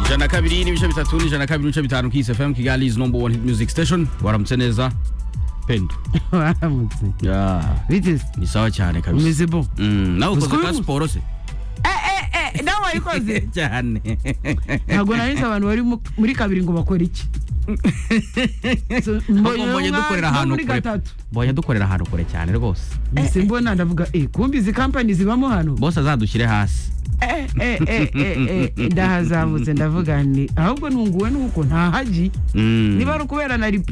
ijana na kabiri n'ibice bitatu n'ijana na kabiri n'ibice bitanu kisi fm kigali is number one hit music station waramutse neza pendo waramutse Yeah. biteze ni sawa cyane kabisa umeze bo Mm, nawe ukoze Uziko kwa bibu- siporo se nawe wayikoze cyane ntabwo nari nzi abantu bari mu- muri kabiri ngo bakore iki So, Ahubwo mbonye nka- dukorera nko ahantu muri kure gatatu mbonye dukorera ahantu kure cyane rwose mbese mbona ndavuga eh kumbi izi kampani zibamo hano bose azadushyire hasi Eh, eh, eh, eh, eh, ndahazamutse ndavuga ni ahubwo ntunguwe nuko ntahagi Mm, niba ari ukubera nari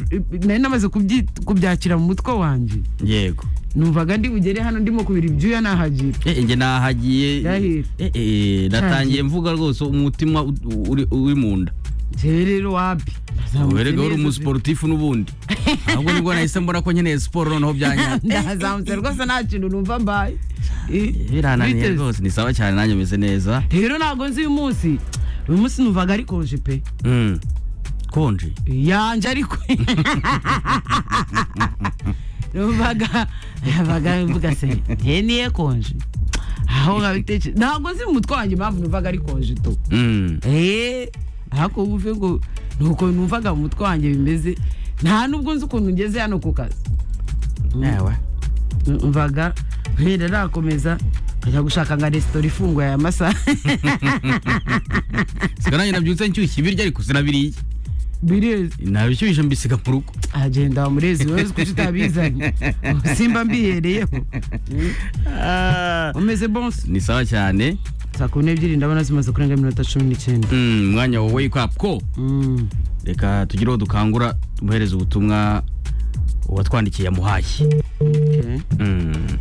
nari namaze kubyi- kubyakira mu mutwe wanjye yego numvaga ndi bugere hano ndimo kubira ibyuya nahagira Eh, njye nahagiye Yahiye. Eh, eh, natangiye mvuga rwose umutima u- u- uri- uri mu nda jewe rero wapi Nazamutse werega wari neza pe. umusiporutifu n'ubundi ahubwo nibwo nahise mbona ko nkeneye siporo noneho byanyanya ndahazamutse rwose nta kintu numva mbaye Eh, birananiye biteze. rwose ni sawa cyane nanjye meze neza rero ntabwo nzi uyu munsi uyu munsi numvaga ari konje pe Mm, konje yanje ariko numvaga numvaga mvuga se nge niye konje aho nkabitekereza ntabwo nzi mu mutwe wanjye impamvu numvaga ari konje tu Mm, eee ariko uvuze ngo ni uko numvaga mu mutwe wanjye bimeze nta nubwo nzi ukuntu ngeze hano ku kazi ewe mvaga nkera nakomeza nkajya gushaka nka resitora ifunguye aya masaha siga nanjye nabyutse nshyushye ibiryo ariko sinabiriye birezi nabishyushye mbisiga mu rugo agenda wa murezi wowe uzi kuki utabizanye simba mbihereyeho umeze bonse ni sawa cyane saa kumi n'ebyiri ndabona zimaze kurenga iminota cumi n'icyenda Mm, umwanya wa wake up ko Mm. reka tugire uwo dukangura tumuhereze ubutumwa uwatwandikiye amuhaye Okay. Mm.